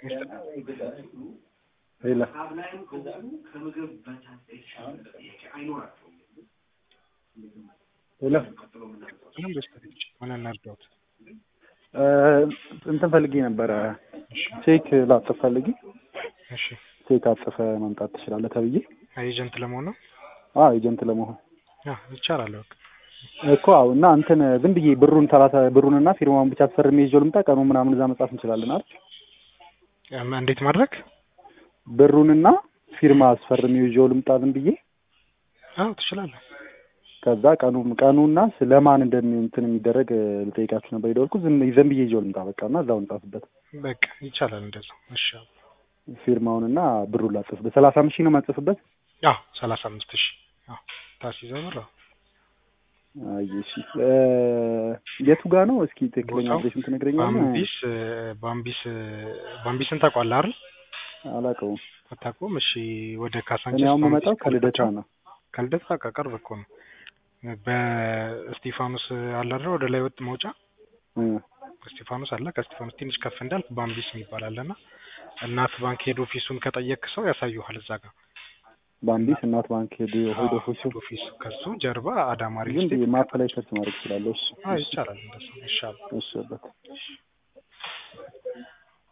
ሌላ ሌላ ምንም በስተች ምን እናርዳውት? እ እንትን ፈልጌ ነበረ ቼክ ላጥፍ ፈልጌ እሺ ቼክ አጥፈ መምጣት ትችላለህ ተብዬ ኤጀንት ለመሆን ነው? አዎ ኤጀንት ለመሆን አ ይቻላል። በቃ እኮ አዎ። እና እንትን ዝም ብዬ ብሩን ሰላሳ ብሩንና ፊርማውን ብቻ ተፈርሜ ይዤው ልምጣ። ቀኑ ምናምን እዛ መጻፍ እንችላለን አይደል? እም እንዴት ማድረግ? ብሩንና ፊርማ አስፈርሜ ይዤው ልምጣ ዝም ብዬ። አዎ ትችላለህ። ከዛ ቀኑ ቀኑና ስለማን እንደሚ እንትን የሚደረግ ልጠይቃችሁ ነበር የደወልኩት። ዝም ዝም ብዬ ይዤው ልምጣ በቃ እና እዛው እንጻፍበት። በቃ ይቻላል እንደዛ። እሺ ፊርማውንና ብሩን ላጽፍበት። ሰላሳ አምስት ሺህ ነው የማጽፍበት። አዎ ሰላሳ አምስት ሺህ አዎ ታስይዘው ብር አይ እሺ እ የቱ ጋ ነው? እስኪ ትክክለኛ ቦታው አድሬሱን ትነግረኛለህ? ባምቢስ ባምቢስ ባምቢስን ታውቋለህ አይደል? አላውቀውም። አታውቀውም? እሺ ወደ እኔ ካሳንቺስ አሁን ባምቢስ የምመጣው ከልደታ ከልደታ ነው። ከልደታ በቃ ቅርብ እኮ ነው። በእስጢፋኖስ አለ አይደል ወደ ላይ ወጥ መውጫ እ እስጢፋኖስ አለ። ከእስጢፋኖስ ትንሽ ከፍ እንዳልክ ባምቢስ የሚባል አለና እናት ባንክ ሄድ ኦፊሱን ከጠየቅ ሰው ያሳዩሃል እዛ ጋር ባምቢስ እናት ባንክ ሄድ ሄድ ኦፊሱ ሄድ ኦፊስ ከሱ ጀርባ አዳማ ሪል ዝም ስቴት ብዬ ማፕ ላይ ሰርች ማድረግ እችላለሁ። እሺ አዎ ይቻላል እንደሱ ይሻላል እሺ በቃ